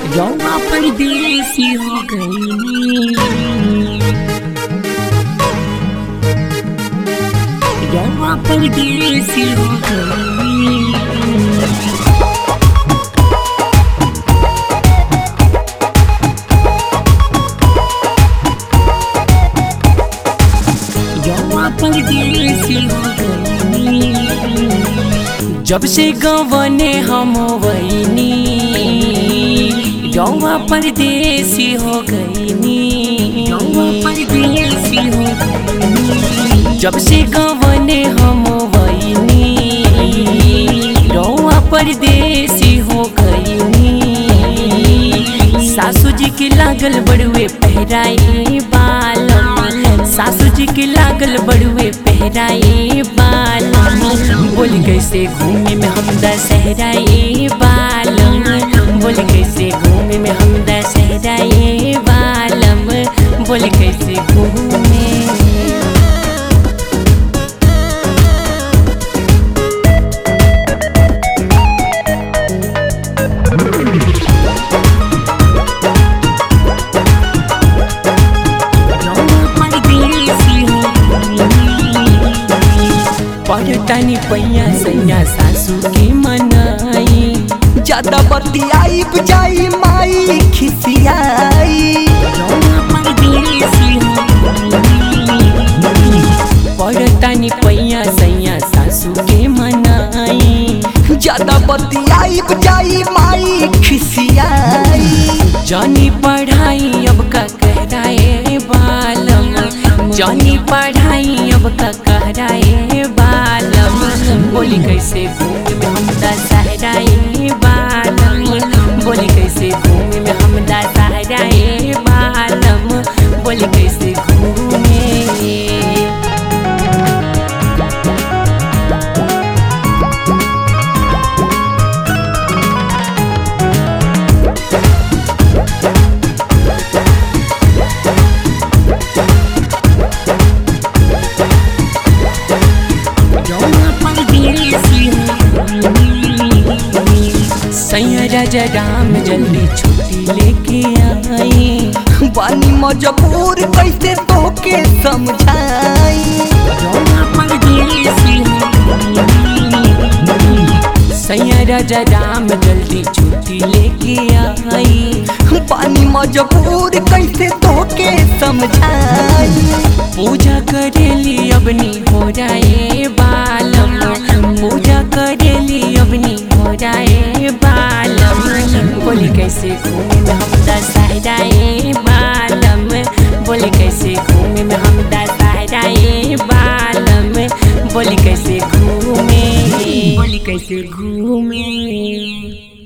रौआ परदेसी हो गई रौआ परदेसी हो गई रौआ परदेसी हो गई जब से गवने हम वैनी रौआ परदेसी हो गईनी रौआ परदेसी हो गई जब से गवने हम वैनी रौआ परदेसी हो गईनी सासू जी के लागल बड़ुए पहराई बाल सासू जी के लागल बड़ुए पहराई बाल बोल कैसे घूमे में हम दशहराए बालम बोल कैसे घूमे में हम दशहराए बालम बोल कैसे घूमे रौआ परदेसी हो गई पलटनी पैया सैया सासू के मनाई ज्यादा बतियाई बुझाई माई खिसियाई रौआ परदेसी हो गई पलटनी पैया सैया सासू के मनाई ज्यादा बतियाई बुझाई माई खिसियाई जानी पढ़ाई अब का कहराए बालम जानी पढ़ाई अब का कहराए बालम बोली कैसे घूमे में हम दशहराए बालम बोली कैसे घूमे में हम दशहराए बालम बोली कैसे घूमे रौआ परदेसी हो गई सैया राजा राम जल्दी छुट्टी लेके आई बानी मजबूर कैसे तोके समझाई रौआ परदेसी हो गई सैया राजा राम जल्दी छुट्टी लेके आई पानी मजबूर कैसे तोके समझाई पूजा करेली अबनी हो जाए बालम पूजा करेली अबनी हो जाए बालम बोली कैसे घूमे में हम दशहराए बालम बोली कैसे घूमे में हम दशहराए बालम बोली कैसे घूमे बोली कैसे घूमे